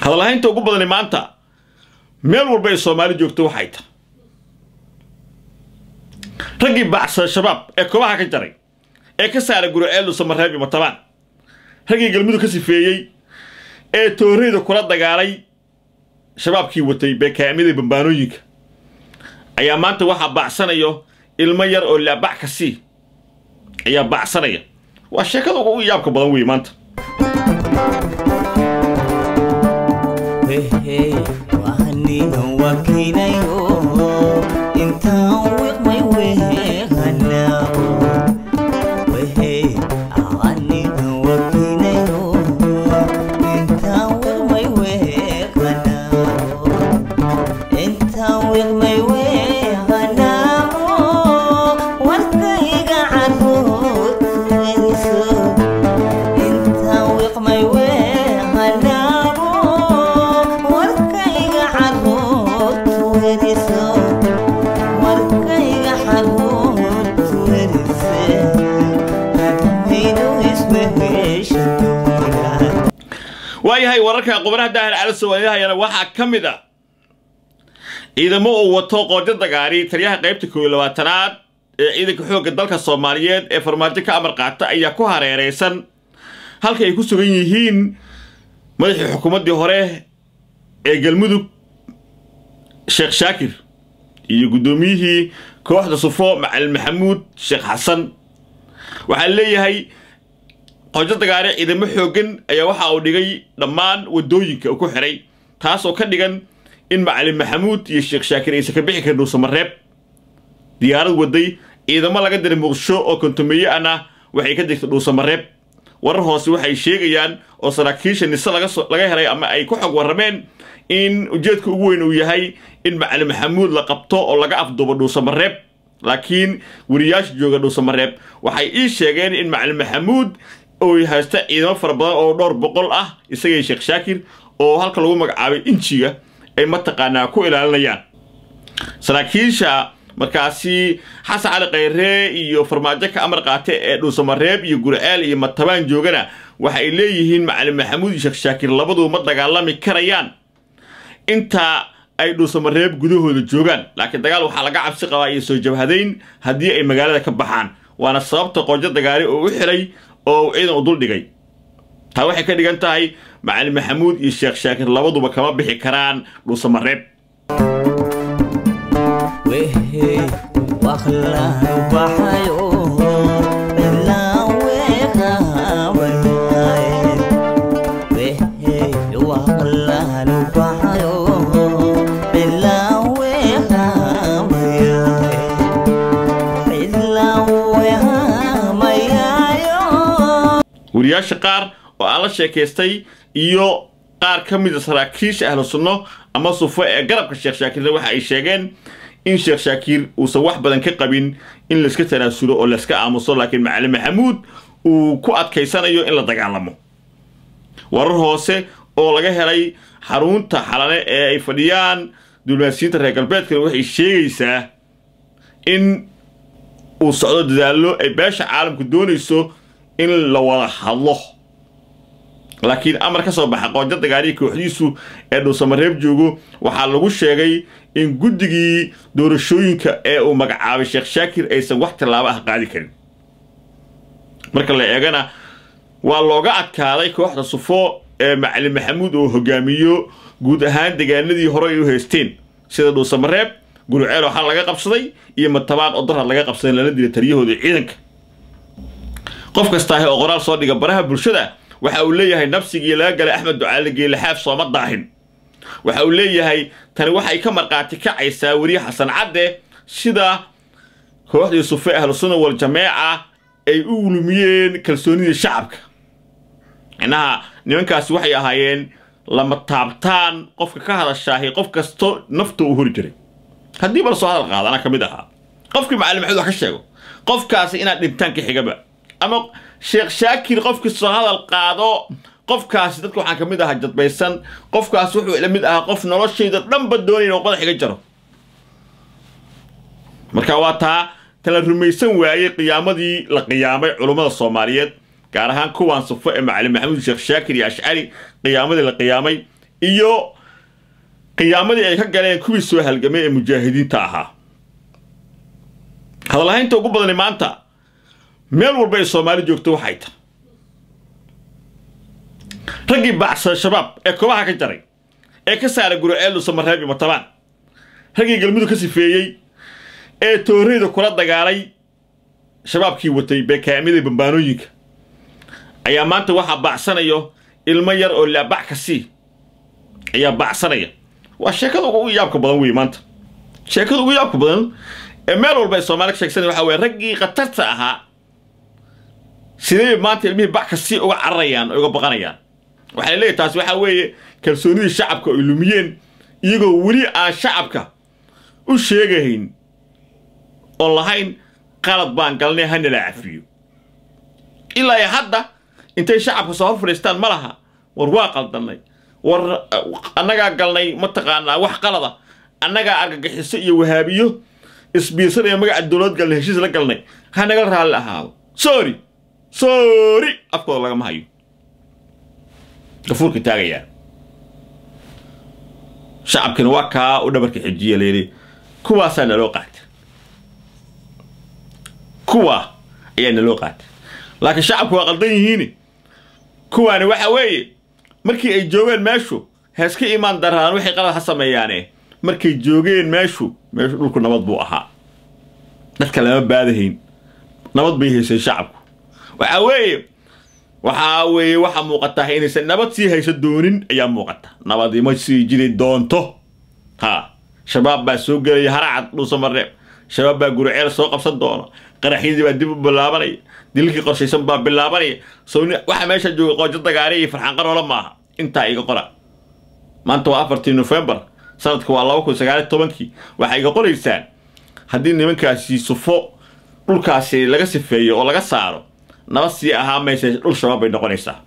hadalhaynta ugu badani maanta meel walba ay soomaali joogto waxay tahay raggii bacsan shabaab ee koobaha ka jaray ee ka saara guriceel lusamareeb iyo matabaan raggii galmudug ka sifeeyey ee tooreyda kula dagaalay shabaabkii watay beekaamyada bambaanooyinka ayaa maanta waxaa bacsanayo ilmo yar oo laabac ka sii ayaa bacsanaya waa sheekada ugu yaabka badan wey maanta waayahay wararka qubanaha daahir cali soomaaliyahayana waxaa ka mid a ciidamo uu wato qoojo dagaari taliyaha qaybta kooiyo labaatanaad ee ciidanka xoogga dalka soomaaliyeed ee farmaajo ka amar qaata ayaa ku hareeraysan halka ay ku sugan yihiin madaxii xukuumaddii hore ee galmudug sheekh shaakir iyo guddoomiyihii kooxda sufo macalin maxamuud sheekh xasan waxaa leeyahay qoojo dagaare ciidamo xooggan ayaa waxa uu dhigay dhammaan waddooyinka uu ku xiray taasoo ka dhigan in macalin maxamuud iyo sheekh shaakir aysan ka bixi karin dhuusamareeb diyaarad waday ciidamo laga diray muqdisho oo kontomeeye ana waxay ka degtay dhuusamareeb warar hoose waxay sheegayaan oo saraakiisha nise laga helay ama ay ku xog warrameen in ujeedka ugu weyn uu yahay in macalin maxamuud la qabto oo laga afduubo dhuusamareeb laakiin weriyaasha jooga dhuusamareeb waxay ii sheegeen in macalin maxamuud oo haysta ciidamo fara badan oo dhowr boqol ah isagay sheekh shaakir oo halka lagu magacaabay injiga ay mataqaanaa ku ilaalinayaan saraakiisha markaasi xasan cali khayre iyo farmaajo ka amar qaate ee dhuusamareeb iyo gurceel iyo matabaan joogana waxa ay leeyihiin macalin maxamuud iyo sheekh shaakir labaduba ma dagaalami karayaan inta ay dhuusamareeb gudahooda joogaan laakiin dagaal waxaa laga cabsi qabaa iyo soo jabhadayn haddii ay magaalada ka baxaan waana sababta qoojo dagaari oo u xiray oo ciidan u dul dhigay taa waxay ka dhigan tahay macalin maxamuud iyo sheekh shaakir labaduba kama bixi karaan dhuusamareeb weriyaasha qaar oo aan la sheekaystay iyo qaar ka mida saraakiisha ahlu sunno ama sufo ee garabka sheekh shaakirna waxa ay sheegeen in sheekh shaakiir uusan wax badan ka qabin in layska tanaasulo oo layska aamuso laakiin macalin maxamuud uu ku adkaysanayo in la dagaalamo warar hoose oo laga helay xarunta xalane ee ay fadhiyaan diblomaasiyiinta reer galbeedkana waxay sheegaysaa in uu socdo dadaallo ay beesha caalamku doonayso in la wada hadlo laakiin amar ka soo baxa qoojo dagaaliya kooxdiisu ee dhuusamareeb joogo waxaa lagu sheegay in guddigii doorashooyinka ee uu magacaabay sheekh shaakir aysan wax tallaabo ah qaadi karin marka la eegana waa looga adkaaday kooxda sufo ee macalin maxamuud oo hogaamiyo guud ahaan degaanadii hore ay u haysteen sida dhuusamareeb guriceel waxaa laga qabsaday iyo matabaan oo darhad laga qabsaday lala dilay taliyahooda ciidanka qof kastaahi oo qoraal soo dhiga baraha bulshada waxa uu leeyahay nabsigii laga galay axmed ducaale geelaxaaf sooma daahin waxa uu leeyahay tani waxay ka markhaati kacaysaa weriye xasan cadde sida kooxdii sufe ahlusunna wal jameeca ay u ulumiyeen kalsoonidii shacabka micnaha nimankaasi waxay ahaayeen lama taabtaan qofka ka hadashaahi qof kasto nafta uu hori jiray haddii bal soo hadal qaada anaa ka mid ahaa qofkii macalin maxamed wax ka sheego qofkaasi inaad dhintaan ka xigaba ama sheekh shaakir qofkii soo hadal qaado qofkaasi dadka waxaan ka mid ahaa jadbaysan qofkaasi wuxuu ila mid ahaa qof noloshayda dhanba doonaya inuu madax iga jaro marka waa taa tala rumaysan waayey qiyaamadii la qiyaamay culummada soomaaliyeed gaar ahaan kuwaan sufo ee macalin maxamuud sheekh shaakir iyo ashcari qiyaamadii la qiyaamay iyo qiyaamadii ay ka galeen kuwii soo halgamay ee mujaahidiinta ahaa hadalhaynta ugu badani maanta meel walba ay soomaali joogto waxay tahay raggii baacsan shabaab ee kobaha ka jaray ee ka saaray guriceel samareeb iyo matabaan raggii galmudug ka sifeeyey ee tooreyda kula dagaalay shabaabkii watay beekaamyada bambaanooyinka ayaa maanta waxaa baacsanayo ilmo yar oo laabac ka sii ayaa baacsanaya waa sheekada ugu yaabka badan wey maanta sheekada ugu yaabka badan ee meel walba ay soomaali ka sheegsanaya waxaa weye raggii khatarta ahaa sidee maanta ilmihii bac ka sii uga cararayaan oo uga baqanayaan waxay leeyahay taasi waxaa weeye kalsoonidii shacabka ay lumiyeen iyagoo weli aan shacabka u sheegahayn oon lahayn qalad baan galnay hanala cafiyo ilaa iyo hadda intay shacabka soo hor fadhiistaan ma laha war waa qaldannay war annagaa galnay mataqaanaa wax qalada annagaa argagixiso iyo wahaabiyo isbiirsanaya magaca dowlad galnay heshiis la galnay ha naga raalli ahaado sorry sorry afkooda lagama hayo gafuurka taagayaa shacabkina waa kaa u dhabarka xijiya layidhi kuwaasaa naloo qaata kuwaa ayaa naloo qaata laakiin shacabku waa qaldan yihiin kuwaani waxa weeye markii ay joogeen meeshu heeska imaan daraan waxay qalad ha sameeyaane markay joogeen meeshu meeshu dhulku nabad buu ahaa dadka lama baadahayn nabad bay haysay shacabku waxa weeye waxaa weeye waxaa muuqataa inaysan nabad sii hayso doonin ayaa muuqata nabadima sii jiri doonto ha shabaab baa soo gelaya haracad dhuusamareeb shabaab baa guriceel soo qabsan doona qaraxyadii baa dib u bilaabanaya dilkii qorshaysan baa bilaabanaya sowni waxa meesha jooga qoojo dagaari iyo farxaan qaroola maaha intaa iga qora maanta waa afartii nofembar sanadka waa laba kun sagaaliy tobankii waxay iga qoraysaan haddii nimankaasi sufo dhulkaasi laga sifeeyo oo laga saaro nabad sii ahaa maysa dhul shabaab bay noqonaysaa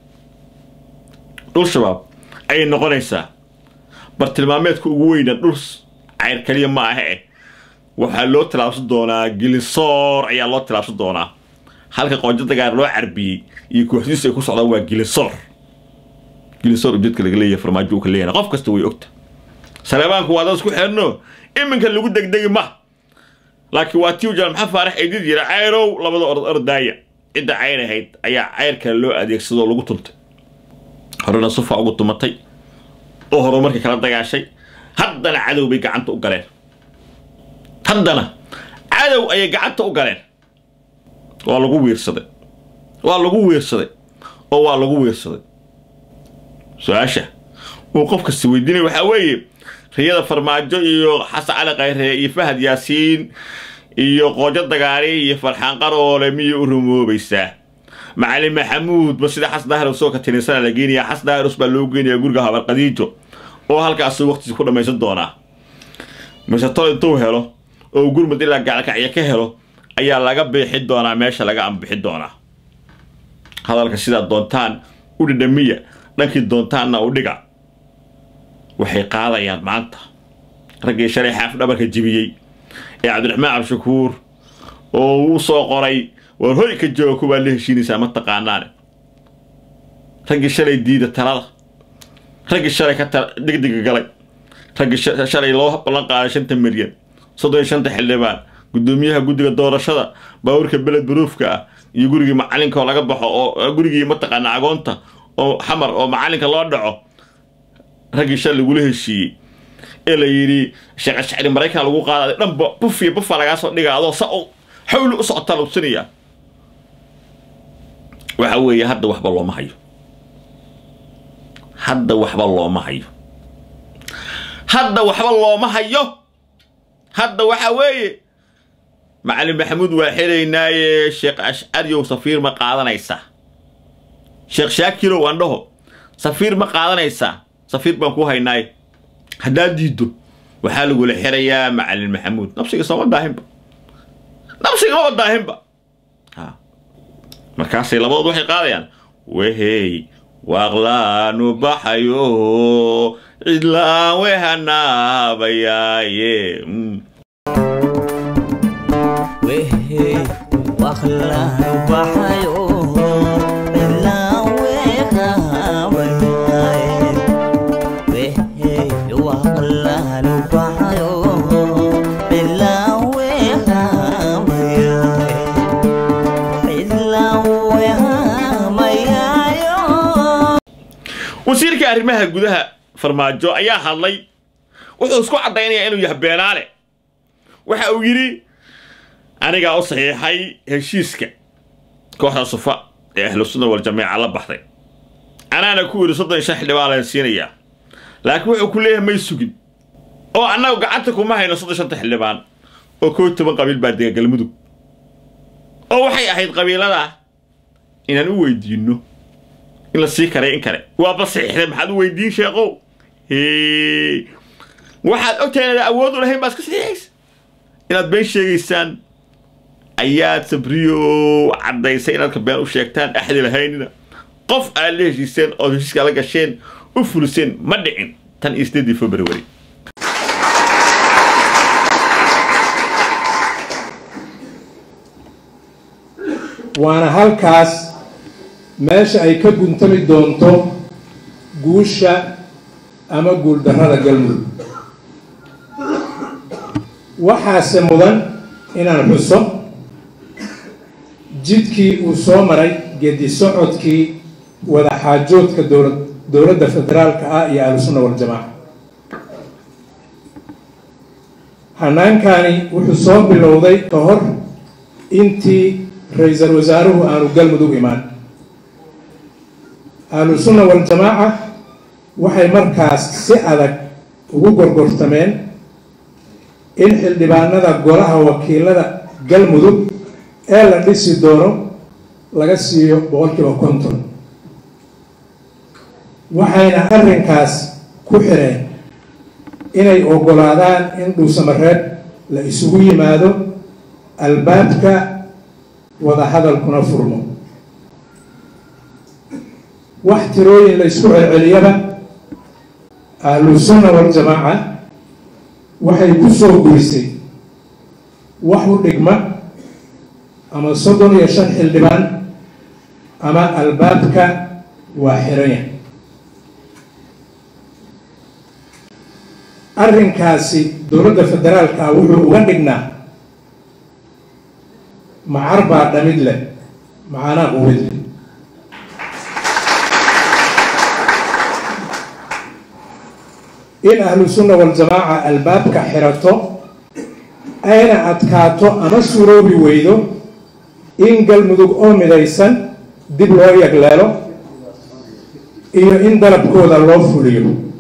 dhul shabaab ayay noqonaysaa bartilmaameedka ugu weyna dhul cayr kaliya ma aha eh waxaa loo tilaabsan doonaa gilisoor ayaa loo tilaabsan doonaa halka qoojo dagaar loo carbiyey iyo kooxdiisu ay ku socdaan waa gilisoor gilisoor ujeedka laga leeyahay farmaajo uu ka leeyahay qof kasta way ogta saleebaanku waa dad isku xeerno iminka lagu degdegi ma laakiin waa tii ujaal maxaa faarax ay did yira cayrow labada orod ordaaya cidda cayr ahayd ayaa cayr kale loo adeegsadoo lagu tuntay horena sufa ugu tumatay oo horumarkii kala dagaashay haddana cadow bay gacanta u galeen haddana cadow ayay gacanta u galeen waa lagu wiirsaday waa lagu wiirsaday oo waa lagu wiirsaday su-aasha uu qof kasta weydiinaya waxaa weeye riyada farmaajo iyo xasan cali khayre iyo fahad yaasiin iyo qoojo dagaari iyo farxaan qaroole miyay u rumoobaysaa macalin maxamuud ba sida xasan daahir soo ka tininsana la geenaya xasan daahirus baa loo geenaya guriga habar qadiijo oo halkaas waqtiisa ku dhammaysan doonaa mise tol intuu helo oo gurmud ilaa gacalkacyo ka helo ayaa laga biixi doonaa meesha laga ambixi doonaa hadalka sidaa doontaan u dhidhamiya dhankii doontaanna u dhiga waxay qaadayaan maanta raggii shalay xaaf dhabarka jibiyey ee cabdiraxmaan cabdishakuur oo uu soo qoray war hoy ka jooga kuwaa la heshiinaysaa ma taqaanaane raggii shalay diida talada raggii shalay ka degdega galay raggii shalay loo ballan qaaday shanta milyan soddon iyo shanta xildhibaan guddoomiyaha guddiga doorashada baabuurka beled baruufka ah iyo gurigii macalinka oo laga baxo oo gurigii mataqaana agoonta oo xamar oo macalinka loo dhaco raggii shalay lagula heshiiyey ee la yidhi sheekh ashcari maraykan lagu qaadaday dhanba buf iyo bufa lagaa soo dhiga adoo sa u xawli u socotaa lugsinaya waxa weeye hadda waxba looma hayo hadda waxba looma hayo hadda waxba looma hayo hadda waxa weeye macalin maxamuud waa xelaynaaye sheekh ashcariyow safiir ma qaadanaysaa sheekh shaakirow aan dhaho safiir ma qaadanaysaa safiir baan ku haynaaye haddaad diiddo waxaa lagula xirayaa macalin maxamuud nafsiga sooma daahinba nafsiga maba daahinba markaasay labadood waxay qaadayaan wehey waaqlaanu baxayo cidlaan wehanaabayaaye wehey waqlaanu baxayo ilaa weeqaabayaaye aanu baxayo cidlaan weehamayaay cidlaan weehamayaayo wasiirka arrimaha gudaha farmaajo ayaa hadlay wuxuu isku caddaynayaa inuu yahay beenaale waxa uu yidhi anigaa u saxiixay heshiiska kooxda sufa ee ahlu sunna wal jamiica la baxday anaana ku yidhi soddon iyo shan xildhibaan laan siinayaa laakiin wuxuu ku leeyahay may sugin oo annagu gacanta kuma hayno soddon shanta xildhibaan oo koo toban qabiil baa dega galmudug oo waxay ahayd qabiilada inaan u weydiinno in la sii karay in kale waaba saxiixday maxaad u weydiin sheeqow hee waxaad ogtahay inaad awood u lahayn baa iska saxiixaysa inaad been sheegaysaan ayaad sabriyo caddaysay inaad ka been u sheegtaan axdi lahaynina qof aad la heshiiseen ood heshiiska la gasheen u fuliseen ma dhicin tan iyo sideedii february waana halkaas meesha ay ka guntami doonto guusha ama guuldarrada galmudug waxaase mudan inaan xuso jidkii uu soo maray gedi socodkii wadaxaajoodka dowla dowladda federaalka ah iyo ahlusunna waljamaaca hannaankani wuxuu soo bilowday ka hor intii ra-iisul wasaaruhu aanu galmudug imaan ahlusunna waljamaaca waxay markaas si adag ugu gorgortameen in xildhibaanada golaha wakiilada galmudug ee la dhisi doono laga siiyo boqolkiiba konton waxayna arrinkaas ku xireen inay oggolaadaan in dhuusamareeb la isugu yimaado albaabka wadahadalkuna furmo wax tirooyin la isku celceliyaba ahlusunna waljamaaca waxay ku soo gurisay wax u dhigma ama soddon iyo shan xildhibaan ama albaabka waa xiranya arrinkaasi dowladda federaalka ah wuxuu uga dhignaa macar baa dhamid leh macaanaa quwid leh in ahlu sunna waljamaaca albaabka xirato ayna adkaato ama suroobi weydo in galmudug oo midaysan dib loo yagleelo iyo in dalabkooda loo fuliyo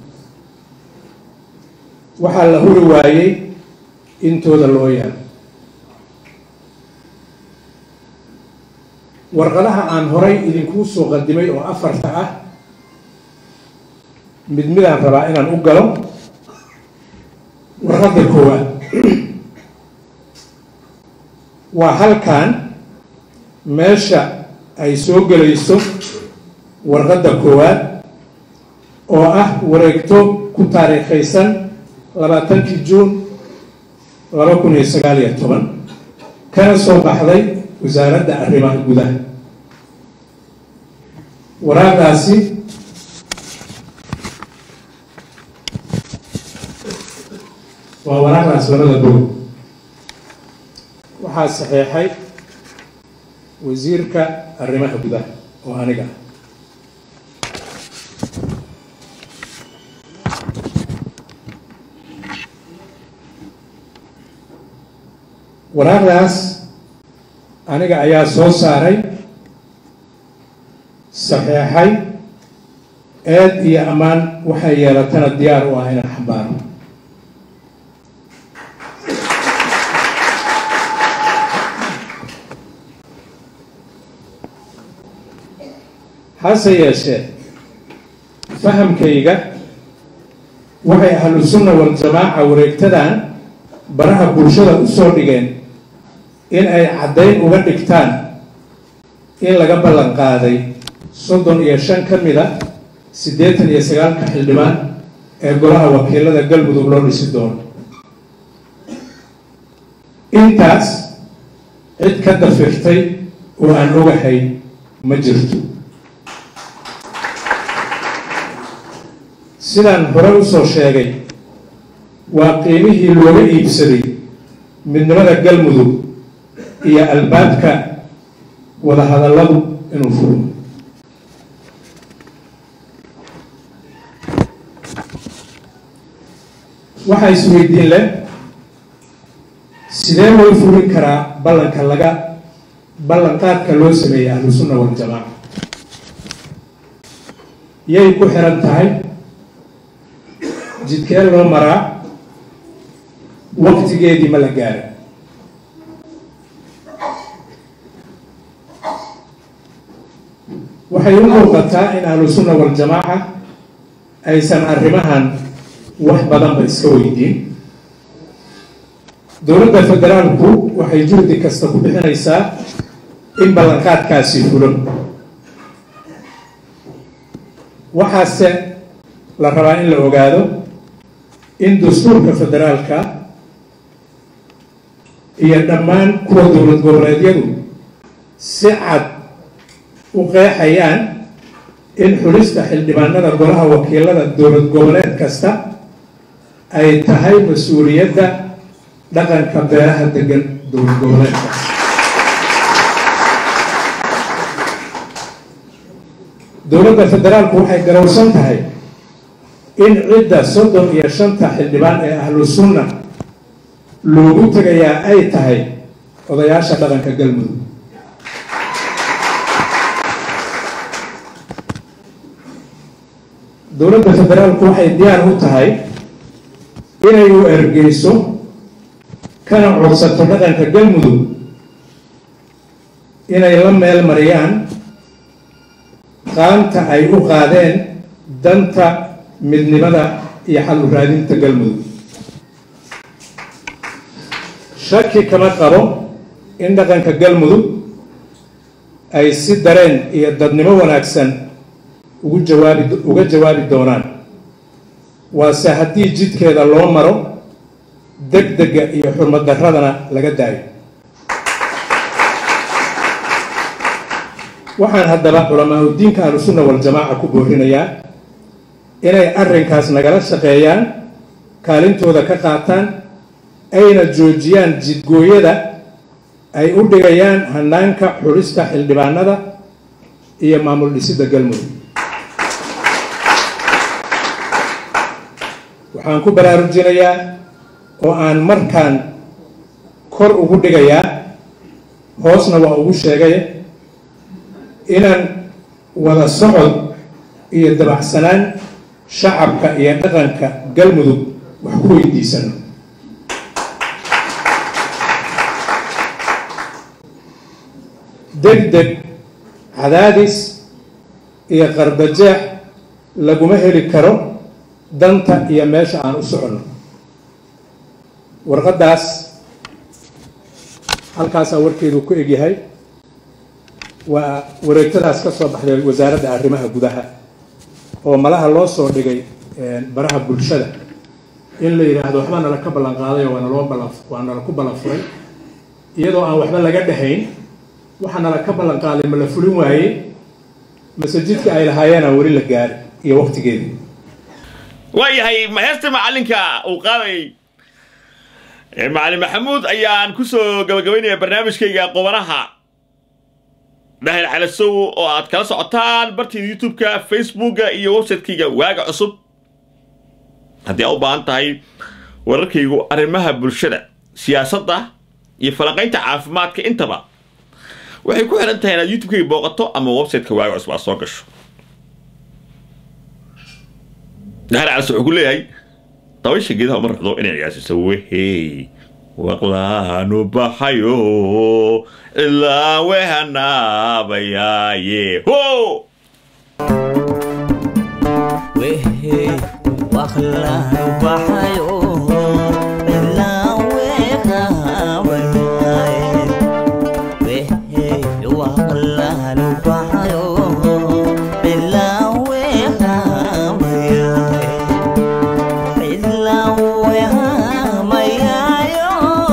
waxaa la huri waayey intooda loo yaalo warqadaha aan horay idinkuu soo qadimay oo afarta ah mid midaan rabaa inaan u galo warqadda koowaad waa halkan meesha ay soo gelayso warqadda koowaad oo ah wareegto ku taariikhaysan labaatankii juun laba kun iyo sagaal iyo toban kana soo baxday wasaaradda arrimaha gudaha waraaqdaasi waa waraaqdaas labada bog waxaa saxeexay wasiirka arrimaha gudaha oo aniga ah waraaqdaas aniga ayaa soo saaray saxeexay eed iyo ammaan waxay yeelatana diyaar u ah inaan xambaaro hase yeeshee fahamkayga waxay ahlu sunna waljamaaca wareegtadan baraha bulshada u soo dhigeen in ay caddayn uga dhigtaan in laga ballan qaaday soddon iyo shan ka mid a siddeetan iyo sagaalka xildhibaan ee golaha wakiilada galmudug loo dhisi doono intaas cid ka dafirtay oo aan ogahay ma jirto sidaan hore usoo sheegay waa qiimihii looga iibsaday midnimada galmudug iyo albaabka wadahadalladu inuu furo waxaa isweydiin leh sidee loo fulin karaa ballanka laga ballanqaadka loo sameeyey ahlusunna waljamaaca yay ku xiran tahay jidkee loo maraa waqtigeedii ma la gaara waxay u muuqataa in ahlusunna waljamaaca aysan arrimahan wax badanba iska weydiin dowladda federaalku waxay juhdi kasta ku bixinaysaa in ballanqaadkaasi fulo waxaase la rabaa in la ogaado in dastuurka federaalka iyo dhammaan kuwa dowlad goboleedyadu si cad u qeexayaan in xulista xildhibaanada golaha wakiilada dowlad goboleed kasta ay tahay mas-uuliyadda dhaqanka beeraha degan dowlad goboleedkaas dowladda federaalku waxay garowsan tahay in cidda soddon iyo shanta xildhibaan ee ahlu sunna loogu tegayaa ay tahay odayaasha dhaqanka galmudug dowladda federaalku waxay diyaar u tahay inay u ergeyso kana codsato dhaqanka galmudug inay la meel mariyaan qaanta ay u qaadeen danta midnimada iyo xal u raadinta galmudug shaki kama qabo in dhaqanka galmudug ay si dareen iyo dadnimo wanaagsan ugu jawaabi uga jawaabi doonaan waase haddii jidkeeda loo maro deg dega iyo xurmad darradana laga daayo waxaan haddaba culamaa udiinka ahlusunna waljamaaca ku boorinayaa inay arrinkaas nagala shaqeeyaan kaalintooda ka qaataan ayna joojiyaan jidgooyada ay u dhigayaan hanaanka xulista xildhibaanada iyo maamul dhisidda galmudug waxaan ku baraarujinayaa oo aan markaan kor ugu dhigayaa hoosna waa ugu sheegay inaan wada socod iyo dabacsanaan shacabka iyo dhaqanka galmudug wax ku weydiisano deg deg cadaadis iyo qardajeex laguma heli karo danta iyo meesha aan u soconno warqaddaas halkaasaa warkeedu ku egyahay waa wareegtadaas ka soo baxday wasaaradda arrimaha gudaha oo malaha loo soo dhigay baraha bulshada in la yidhaahdo waxbaa nala ka ballan qaaday oo waana loo ballan waa nala ku ballan furay iyadoo aan waxba laga dhahayn waxaa nala ka ballan qaaday ma la fulin waayey masajidka ay lahaayeenaan weli la gaari iyo waqtigeedii waayahay heesta macalinka uu qaadayay macalin maxamuud ayaan kusoo gabagabaynaya barnaamijkayga qobanaha dhahir calasow oo aad kala socotaan bartayda youtube-ka facebooka iyo website-kayga waaga cusub haddii aa u baahan tahay wararkaygu arrimaha bulshada siyaasadda iyo falanqaynta caafimaadka intaba waxay ku xihan tahay inaad youtube-kayga booqato ama website-ka waaga cusub aad soo gasho dhahir calasow wuxuu ku leeyahay dabaysha geedaha uma raxdo inay ciyaasiso wehey waqlaanu baxayo ilaa wehanaabayaaye ho wehey waqlaanu baxayo ilaa weekaabayaaye wehey waqlaanu baxayo ilaa weekaabayaaye ilaa weekaamayaayo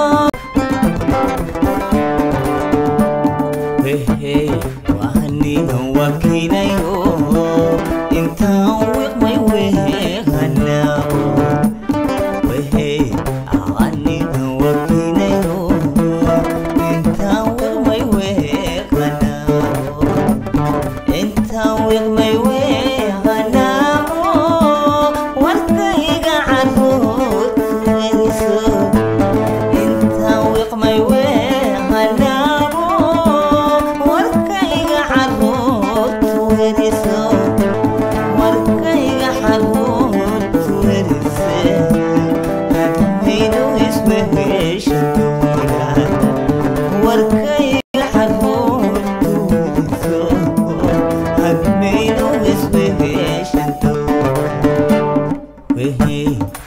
wehey wahanina wakiinayo intaan wiqmay weehanaago wehey